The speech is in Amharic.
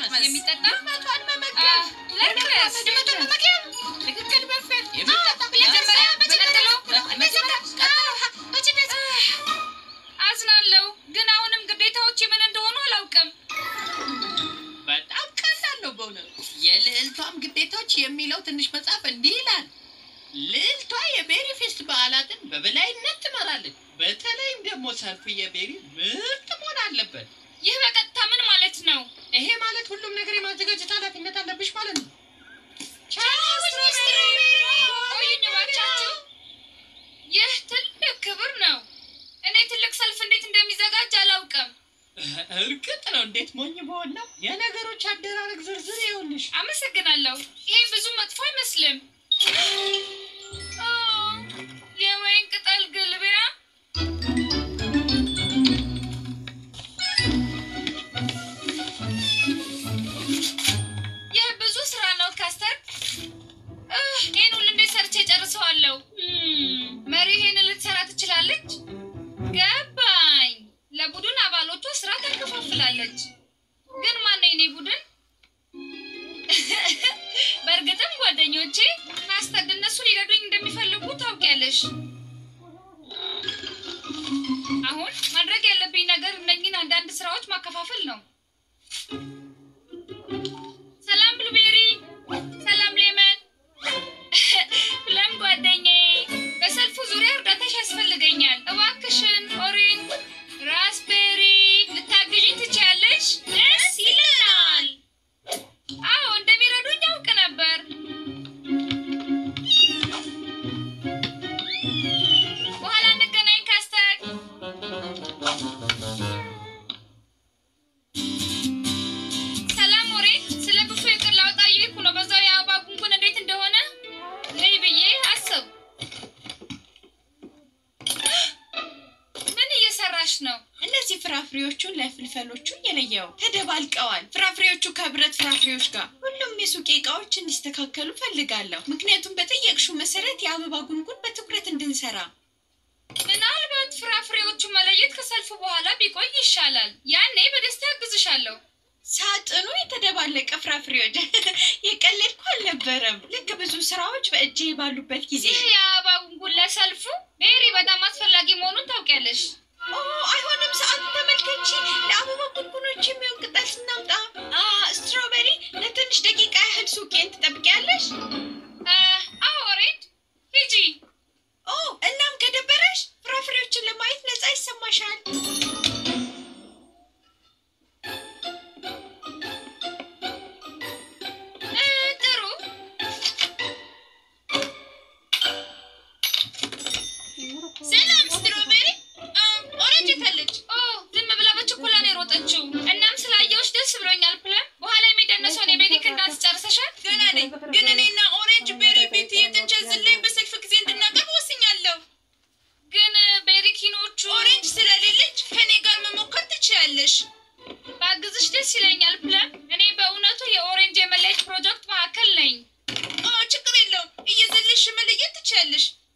ለቅመስ የሚጠጣ ድመቷን አ፣ መመገብ ለቅመስ ድመቷን መመገብ ትክክል መፈል የሚጠጣ መጀመሪያ ቀጥሎ መጀመሪያ ቀጥሎ አዝናለሁ፣ ግን አሁንም ግዴታዎች ምን እንደሆኑ አላውቅም። በጣም ቀላል ነው በእውነቱ። የልዕልቷም ግዴታዎች የሚለው ትንሽ መጽሐፍ እንዲህ ይላል። ልዕልቷ የቤሪ ፌስት በዓላትን በበላይነት ትመራለች። በተለይም ደግሞ ሰልፉ የቤሪ ምርጥ መሆን አለበት። ይህ በቀጥታ ምን ማለት ነው? ይሄ ማለት ሁሉም ነገር የማዘጋጀት ኃላፊነት አለብሽ ማለት ነው። ቆዩኝ እባካችሁ። ይህ ትልቅ ክብር ነው። እኔ ትልቅ ሰልፍ እንዴት እንደሚዘጋጅ አላውቅም። እርግጥ ነው እንዴት ሞኝ በሆን ነው። የነገሮች አደራረግ ዝርዝር ይኸውልሽ። አመሰግናለሁ። ይሄ ብዙ መጥፎ አይመስልም። ኦ፣ የወይን ቅጠል ግልቢያ ይህ ብዙ ስራ ነው ካስተር። እህ፣ ይህን ሁሉ እንዴት ሰርቼ ጨርሰዋለሁ? እም፣ መሪ ይሄን ልትሰራ ትችላለች? ገባኝ። ለቡድን አባሎቿ ስራ ታከፋፍላለች። ግን ማነው የኔ ቡድን? በእርግጥም ጓደኞቼ ካስተርድ እነሱ ሊረዱኝ እንደሚፈልጉ ታውቂያለሽ። አሁን ማድረግ ያለብኝ ነገር እነኝን አንዳንድ ስራዎች ማከፋፈል ነው። ሰላም ብሉቤሪ፣ ሰላም ሌመን፣ ለም ጓደኛዬ፣ በሰልፉ ዙሪያ እርዳታሽ ያስፈልገኛል። እባክሽን ኦሬን፣ ራስቤሪ ልታግዥኝ ትችያለሽ? ደስ ይለናል። አዎ እንደሚረዱኝ ያውቅ ነበር። በኋላ እንገናኝ ካስተር። ሰላም ወሬ ስለ ብፉ ይቅር ላውጣ እየሄድኩ ነው። በዛው የአበባ ጉንጉን እንዴት እንደሆነ ነይ ብዬ አሰብ። ምን እየሰራሽ ነው? እነዚህ ፍራፍሬዎቹን ለፍልፈሎቹ የለየው ተደባልቀዋል። ፍራፍሬዎቹ ከብረት ፍራፍሬዎች ጋር ሁሉም የሱቅ እቃዎች እንዲስተካከሉ ፈልጋለሁ። ምክንያቱም በጠየቅሹ መሰረት የአበባ ጉንጉን በትኩረት እንድንሰራ ምናልባት ፍራፍሬዎቹ መለየት ከሰልፉ በኋላ ቢቆይ ይሻላል። ያኔ በደስታ አግዝሻለሁ። ሳጥኑ የተደባለቀ ፍራፍሬዎች የቀለድኩ አልነበረም። ልክ ብዙ ስራዎች በእጄ ባሉበት ጊዜ ይህ የአበባ ጉንጉን ለሰልፉ ሜሪ በጣም አስፈላጊ መሆኑን ታውቂያለሽ። ኦ አይሆንም፣ ሰዓቱ ተመልከቺ። ለአበባ ጉንጉኖች የሚሆን ቅጠል ስናምጣ አ ስትሮቤሪ ለትንሽ ደቂቃ ያህል ሱቄን ትጠብቂያለሽ? አ፣ አዎ ሬድ ሂጂ። ኦ እናም ከደበረሽ ፍራፍሬዎችን ለማየት ነፃ ይሰማሻል። እ፣ ጥሩ ሰላም ስትሮቤሪ። ኦሬንጅ የታለች? ኦ ዝም ብላ በችኮላ ነው የሮጠችው። እናም ስላየሁሽ ደስ ብሎኛል። ፕለን በኋላ የሚደነሰውን የቤሪክ እንዳንስ ጨርሰሻል? ገና ነኝ፣ ግን እኔና ኦሬንጅ ቤሪ ቤት እየተንቸዝለኝ በሰልፍ ጊዜ እንድናቀርብ ወስኛለሁ። ግን ቤሪኪኖቹ ኦሬንጅ ስለሌለች ከኔ ጋር መሞከር ትችያለሽ። ባግዝሽ ደስ ይለኛል። ፕለን እኔ በእውነቱ የኦሬንጅ የመለየት ፕሮጀክት መካከል ነኝ። ኦ ችግር የለውም፣ እየዘለሽ መለየት ትችያለሽ።